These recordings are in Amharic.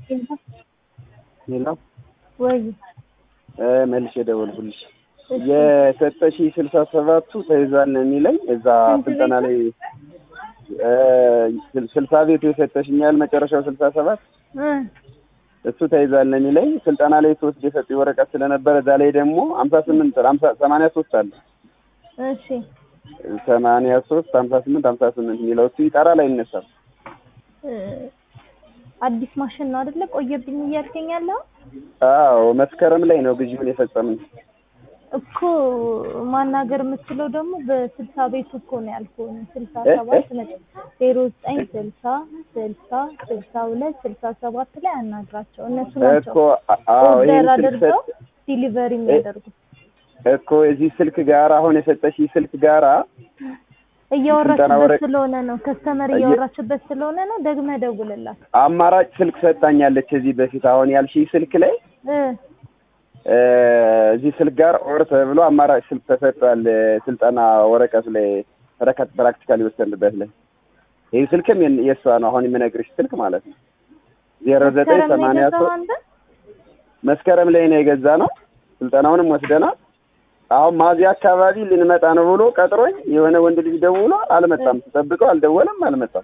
ሌላ ወይ መልሼ ደወልኩልሽ። የሰጠሽ ስልሳ ሰባቱ ተይዟል ነው የሚለኝ እዛ ስንት ስልጠና ቤት? ላይ እ ስልሳ ቤቱ የሰጠሽኛል መጨረሻው ስልሳ ሰባት እ እሱ ተይዟል ነው የሚለኝ ስልጠና ላይ ሶስት የሰጡ ወረቀት ስለነበረ እዛ ላይ ደግሞ ሀምሳ ስምንት ሀምሳ ሰማንያ ሶስት አለ እሺ ሰማንያ ሶስት ሀምሳ ስምንት ሀምሳ ስምንት የሚለው እሱ ይጠራል አይነሳም እ አዲስ ማሽን ነው አይደለ? ቆየብኝ እያልከኝ ያለው አዎ መስከረም ላይ ነው ግዢውን የፈጸምን እኮ ማናገር የምትችለው ደግሞ በስልሳ ቤቱ እኮ ነው ያልኩህ። ስልሳ እ? ሰባት ነጥብ ዜሮ ዘጠኝ ስልሳ ስልሳ ስልሳ ሁለት ስልሳ ሰባት ላይ አናግራቸው። እነሱ ናቸው እኮ አዎ ኦርደር ይሄን ስልክ አድርገው ሰጥ ዲሊቨሪ የሚያደርጉት። እኮ የዚህ ስልክ ጋር አሁን የሰጠሽ ስልክ ጋራ ስልጠና እያወራችበት ወረቀ- ስለሆነ ነው ከስተመር እየ- እያወራችበት ስለሆነ ነው። ደግመህ ደውልላት አማራጭ ስልክ ሰጣኛለች። እዚህ በፊት አሁን ያልሽኝ ስልክ ላይ እ እ እዚህ ስልክ ጋር ኦር ተብሎ አማራጭ ስልክ ተሰጥቷል። እ ስልጠና ወረቀት ላይ ረከት ፕራክቲካል የወሰንበት ላይ ይህ ስልክም የን- የእሷ ነው። አሁን የምነግርሽ ስልክ ማለት ነው ዜሮ ዘጠኝ መስከረም ነው ሰማንያ የገዛኸው ሶስት አንተ? መስከረም ላይ ነው የገዛ ነው። ስልጠናውንም ወስደናል። አሁን ማዚያ አካባቢ ልንመጣ ነው ብሎ ቀጥሮኝ የሆነ ወንድ ልጅ ደውሎ አልመጣም። ስጠብቀው አልደወለም፣ አልመጣም።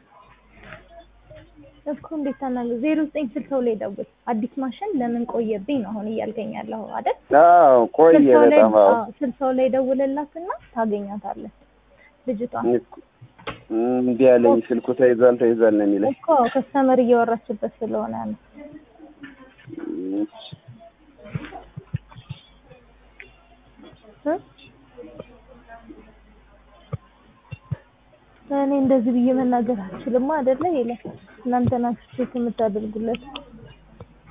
እኮ እንዴት ታናግረው? ዜሮ ዘጠኝ ስልሳው ላይ ደውል። አዲስ ማሽን ለምን ቆየብኝ ነው አሁን እያልከኝ ያለኸው አይደል? አዎ ቆየ ስልሳው ላይ በጣም አዎ። አዎ፣ ስልሳው ላይ ደውልላትና ታገኛታለህ ልጅቷን። እምቢ ያለኝ ስልኩ ተይዟል ተይዟል ነው የሚለኝ። እኮ ከስተመር እያወራችበት ስለሆነ ነው። እ? እኔ እንደዚህ ብዬ መናገር አልችልም አይደለ? ይላል እናንተ ናችሁ ቼክ የምታደርጉለት